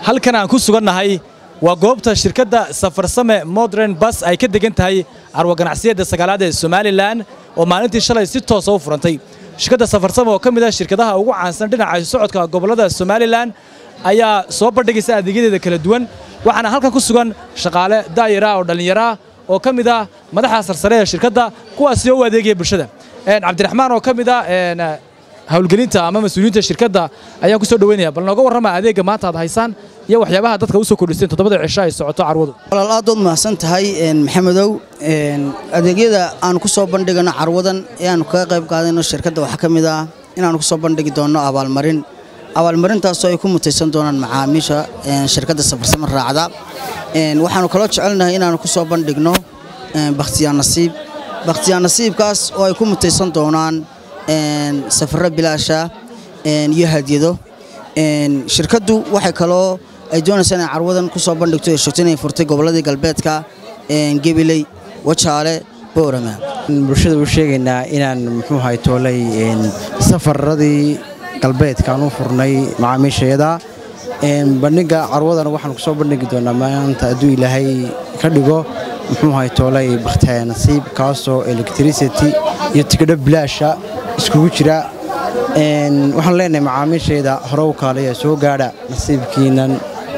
halkan aan ku sugannahay waa goobta shirkadda safarsame modern bas ay ka degan tahay carwo ganacsiyadda sagaalaad ee somalilan oo maalintii shalay si toosa u furantay shirkadda safarsame oo ka mid ah shirkadaha ugu caansan dhinaca socodka gobollada somalilan ayaa soo bandhigaysa adeegyadeeda kala duwan waxaana halkan ku sugan shaqaale daayara oo dhallinyara oo ka mid ah madaxa sarsare ee shirkadda kuwaasi oo u adeegaya bulshada cabdiraxmaan oo ka mid ah hawlgelinta ama mas-uuliyiinta shirkadda ayaan ku soo dhaweynaya bal nooga warrama adeegga maanta aad haysaan iyo waxyaabaha dadka u soo kordhiseen toddobada cisho ay socoto carwadu walaal aad ood mahadsan tahay maxamedow adeegyada aan ku soo bandhigano carwadan ee aanu kaga qayb qaadayno shirkadda waxaa ka mid ah inaanu ku soo bandhigi doonno abaalmarin abaalmarintaasoo ay ku mutaysan doonaan macaamiisha shirkadda safarsamo raacda waxaanu kaloo jecelnahay inaanu ku soo bandhigno bakhtiyaan nasiib bakhtiyaan nasiibkaas oo ay ku mutaysan doonaan safarro bilaasha iyo hadyado shirkaddu waxay kaloo ay doonaysaa inay carwadan ku soo bandhigto ee shogta inay furtay gobolladii galbeedka gebiley wajaale boorama bulshada u sheegaynaa inaan muxuu ahay toolay safaradii galbeedkaan u furnay macaamiishayada bandhiga carwadana waxaan ku soo bandhigi doonaa maanta hadduu ilaahay ka dhigo muxuu ahay toolay bakhtiyaa nasiib kaasoo electricity iyo tigidho bilaasha iskugu jira waxaan leenahay macaamiishayda hore u kaalaya soo gaadha nasiibkiinan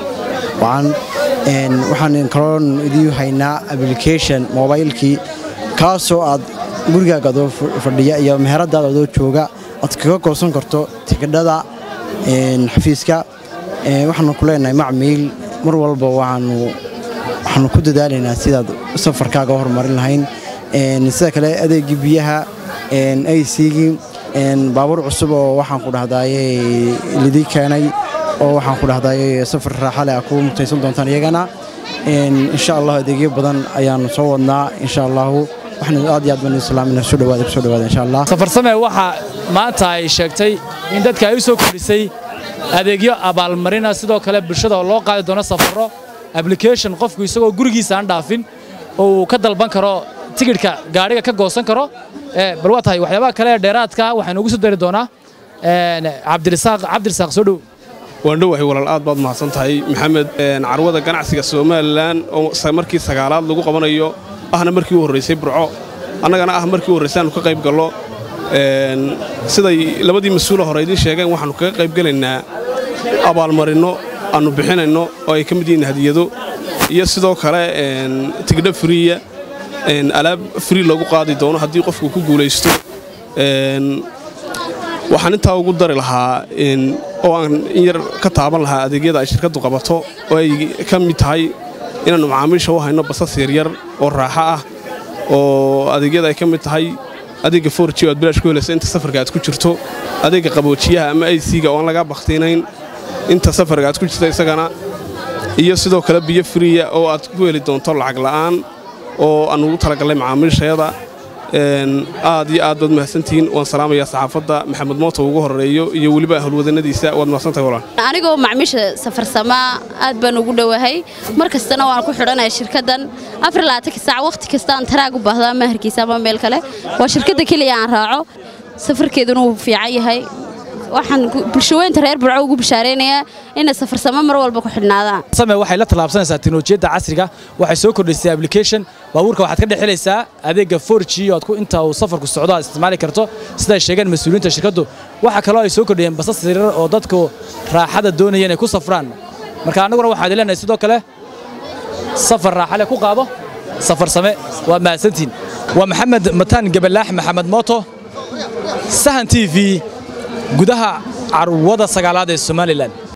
waxaan kaloon idii haynaa application mobaylkii kaasoo aad gurigaaga adoo fadhiya iyo meheradaada adoo jooga aad kaga goosan karto tigidhada xafiiska waxaanu ku leenahay macmiil mar walba waxaanu ku dadaalaynaa sidaad safarkaaga horumarin lahayn sida kale adeegii biyaha aysigii baabuur cusub oo waxaan ku dhahdaye lidii keenay oo waxaan ku dhahdaye safar raaxale ah kuwa mutaysan doontaan iyagana insha allah adeegyo badan ayaanu soo wadnaa insha allahu waxna aad iyo aad baan islaamina soo dhawaada ku soo dhawaada insha allah safarsame waxaa maanta ay sheegtay in dadka ay u soo kordhisay adeegyo abaalmarina sidoo kale bulshada oo loo qaadi doono safarro application qofku isagoo gurigiisa aan dhaafin oo uu ka dalban karo tigidhka gaadhiga ka goosan karo bal waa tahay waxyaabaha kale ee dheeraadka waxaynu ugu soo dari doonaa cabdirisaaq cabdirisaaq soo dhow waan dhowahay walaal aad baad mahadsan tahay maxamed carwada ganacsiga somalilan oo markii sagaalaad lagu qabanayo ahna markii u horraysay burco annagana ah markii u horraysay aanu ka qayb gallo siday labadii mas-uula hore idiin sheegeen waxaannu kaga qayb gelaynaa abaalmarinno aannu bixinayno oo ay ka mid yihiin hadiyado iyo sidoo kale tigidho friya alaab fri loogu qaadi doono haddii qofku ku guulaysto waxaan intaa ugu dari lahaa oo aan in yar ka taaban lahaa adeegyada ay shirkaddu qabato oo ay ka mid tahay inaannu macaamiisha u hayno basas yaryar oo raaxo ah oo adeegyada ay ka mid tahay adeegga forji o aad bilaash ku helaysa inta safarka aad ku jirto adeegga qaboojiyaha ama aysiga oo aan lagaa bakhtiinayn inta safarka aad ku jirto isagana iyo sidoo kale biyo friya oo aad ku heli doonto lacag la'aan oo aan ugu talagallay macaamiishayada aad iyo aad baad mahadsantihiin waan salaamayaa saxaafadda maxamed mooto ugu horeeyo iyo weliba howlwadanadiisa waad mahadsantahay walaan anigoo macmiisha safarsamaa aad baan ugu dhowahay mar kastana waan ku xidhanaya shirkaddan afarlaatanka saac wakhti kasta aan taraag u baahdo ama harkiisa ama meel kale waa shirkadda keliya aan raaco safarkeeduna wuu fiican yahay waxaan bulshaweynta reer burco ugu bishaaraynayaa inay safarsamo mar walba ku xidhnaadaan same waxay la tallaabsanaysaa teknolojiyadda casriga waxay soo kordhisay application baabuurka waxaad ka dhexilaysaa adeegga forji oo aad ku inta uu safarku socdo aad isticmaali karto siday sheegeen mas-uuliyiinta shirkaddu waxa kaloo ay soo kordhiyeen basas yaryar oo dadku raaxada doonaya inay ku safraan marka annaguna waxaad leenahay sidoo kale safar raaxale ku qaado safar same waa mahadsantiin waa maxamed mataan gabalaax maxamed mooto sahan t v gudaha carwada sagaalaad ee somalilan